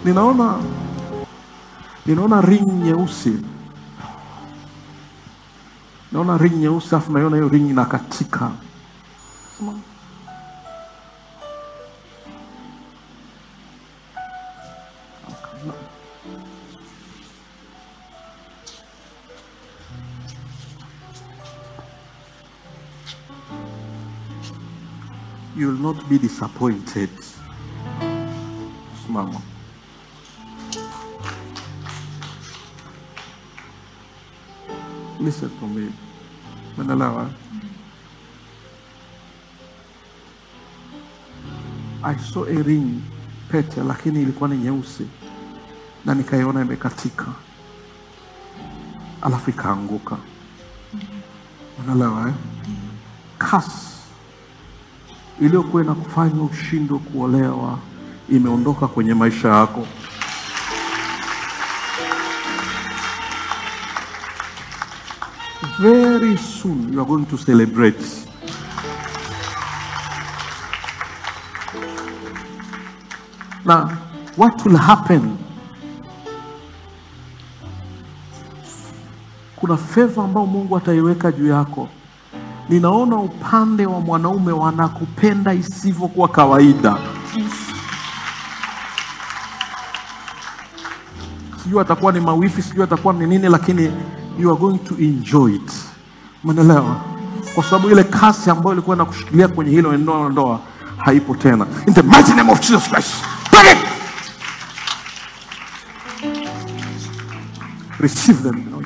ninaona ninaona ring nyeusi naona ring nyeusi alafu naiona hiyo ring inakatika Sema, you will not be disappointed simama listen to me umeelewa I saw a ring pete lakini ilikuwa ni nyeusi na nikaiona imekatika alafu ikaanguka unaelewa eh? kasi iliyokuwa inakufanya ushindwe kuolewa imeondoka kwenye maisha yako. Very soon you are going to celebrate. Now, what will happen? Kuna favor ambayo Mungu ataiweka juu yako ninaona upande wa mwanaume wanakupenda isivyokuwa kawaida. Sijui atakuwa ni mawifi, sijui atakuwa ni nini, lakini you are going to enjoy it. Umeelewa? Kwa sababu ile kasi ambayo ilikuwa inakushikilia kwenye hilo ndoa ndoa haipo tena. In the mighty name of Jesus Christ. Take it. Receive them, Lord.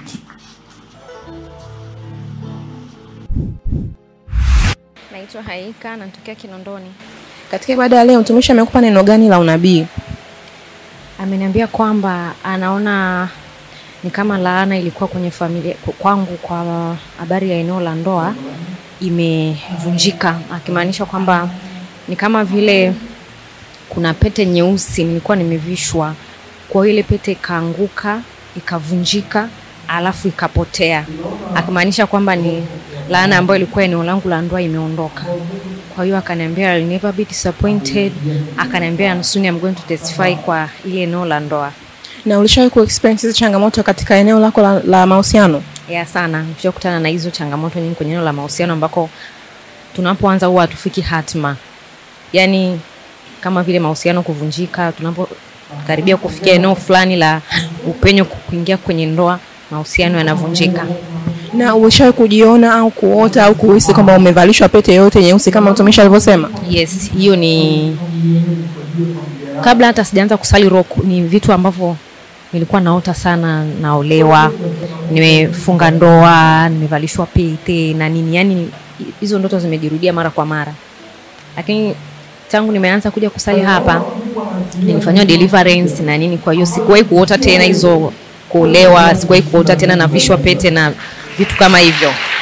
Naitwa Haika, natokea Kinondoni. Katika ibada ya leo mtumishi amekupa neno gani la unabii? Ameniambia kwamba anaona ni kama laana ilikuwa kwenye familia kwangu kwa habari ya eneo la ndoa imevunjika, akimaanisha kwamba ni kama vile kuna pete nyeusi nilikuwa nimevishwa, kwa hiyo ile pete ikaanguka ikavunjika, alafu ikapotea, akimaanisha kwamba ni laana ambayo ilikuwa eneo langu la ndoa imeondoka. Kwa hiyo akaniambia I'll never be disappointed, akaniambia soon I'm going to testify kwa ile eneo la ndoa. Na ulishawahi ku experience hizo changamoto katika eneo lako la, la mahusiano? ya sana kutana na hizo changamoto nyingi kwenye eneo la mahusiano ambako tunapoanza huwa hatufiki hatma yaani kama vile mahusiano kuvunjika tunapokaribia kufikia eneo fulani la upenyo kuingia kwenye ndoa mahusiano yanavunjika Na ulishawahi kujiona au kuota au kuhisi kwamba umevalishwa pete yoyote nyeusi kama mtumishi alivyosema? yes hiyo ni kabla hata sijaanza kusali roku ni vitu ambavyo nilikuwa naota sana naolewa nimefunga ndoa nimevalishwa pete na nini yani hizo ndoto zimejirudia mara kwa mara lakini tangu nimeanza kuja kusali hapa nilifanyiwa deliverance na nini kwa hiyo sikuwahi kuota tena hizo kuolewa sikuwahi kuota tena navishwa pete na vitu kama hivyo